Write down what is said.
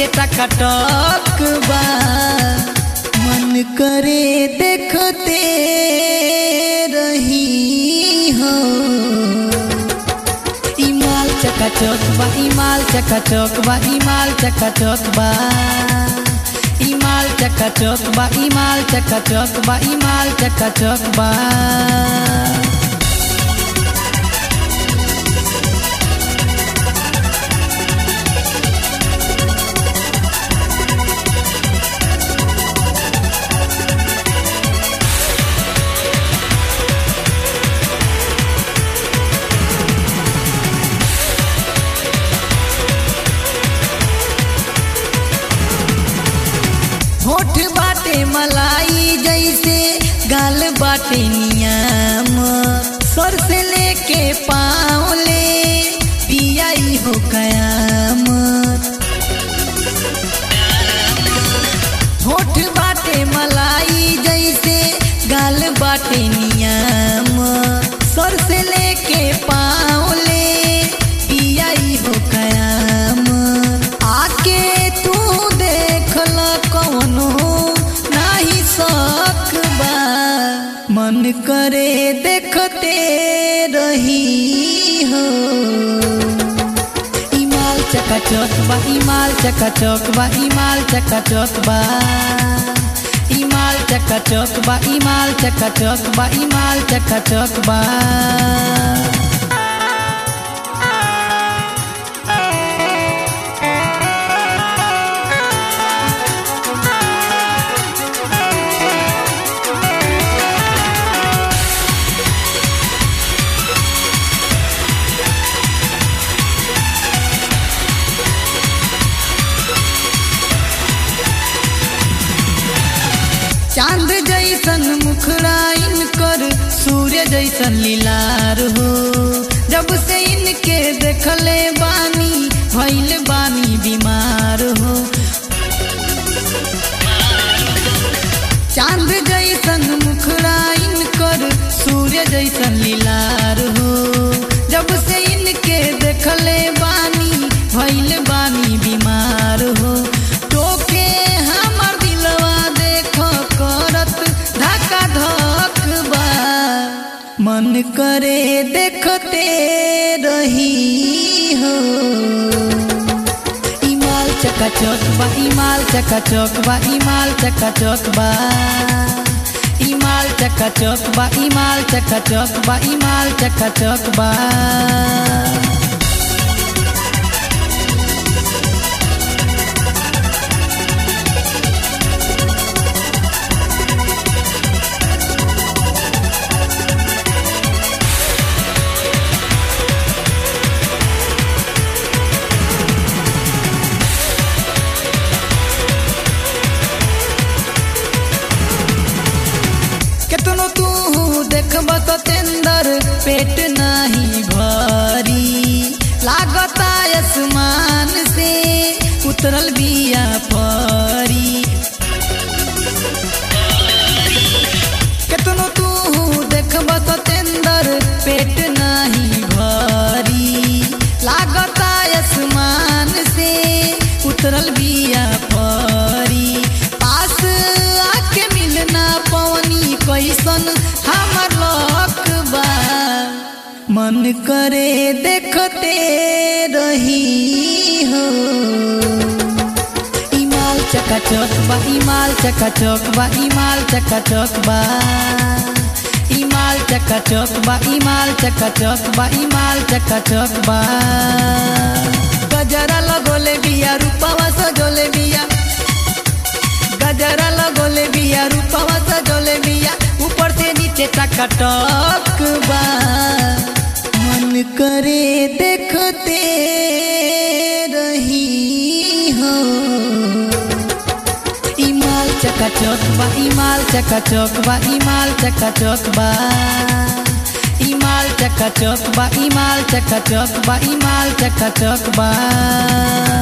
टकटक बा मन करे देखते रही हो इमाल चकाचक बा इमाल चकाचक बा इमाल चकाचक बा इमाल चकाचक बा इमाल चकाचक बा इमाल चकाचक बा होठ बाटे मलाई जैसे गाल बाटे नियाम सर से लेके पाँव ले पियाई हो कयाम होठ बाटे मलाई जैसे गाल बाटे नियाम सर से लेके पाँव ले पियाई हो कयाम आके तू देख ल कौनो नाही शक बा मन करे देखते रही हो इमाल चकाचक बा इमाल चकाचक बा इमाल चकाचक बा इमाल चकाचक बा इमाल चकाचक बा इमाल चकाचक बा चांद जैसन मुखराइन कर सूर्य जैसन लीलार हो जब से इनके देखले बानी भइल बानी बीमार हो चांद जैसन मुखराइन कर सूर्य जैसन लीलार हो जब से इनके देखले बानी भइल बानी बीमार हो टोके हमर दिलवा देख करत धक्का धक बा मन करे देखते रही हो इमाल चकाचक बा इमाल चकाचक बा इमाल चकाचक बा इमाल चकाचक बा इमाल चकाचक बा इमाल चकाचक बा केतनो तू देखब तो तेंदर पेट नहीं भरी लागता आसमान से उतरल बिया परी केतनो तू देखब तो तेंदर पेट नहीं भरी लागता आसमान से उतरल बिया परी पास आके मिलना पवनी कैसन हमर लक बा मन करे देखते रही हो इमाल चकाचक बा इमाल चकाचक बा इमाल चकाचक बा इमाल चकाचक बा इमाल चकाचक बा इमाल चकाचक बा गजरा लगोले बिया रूपवा सजोले बिया गजरा लगोले बिया रूपवा सजोले बिया ऊपर से नीचे टकटक बा मन करे देखते रही हो इमाल चकाचक बा इमाल चकाचक बा इमाल चकाचक बा इमाल चकाचक बा इमाल चकाचक बा इमाल चकाचक बा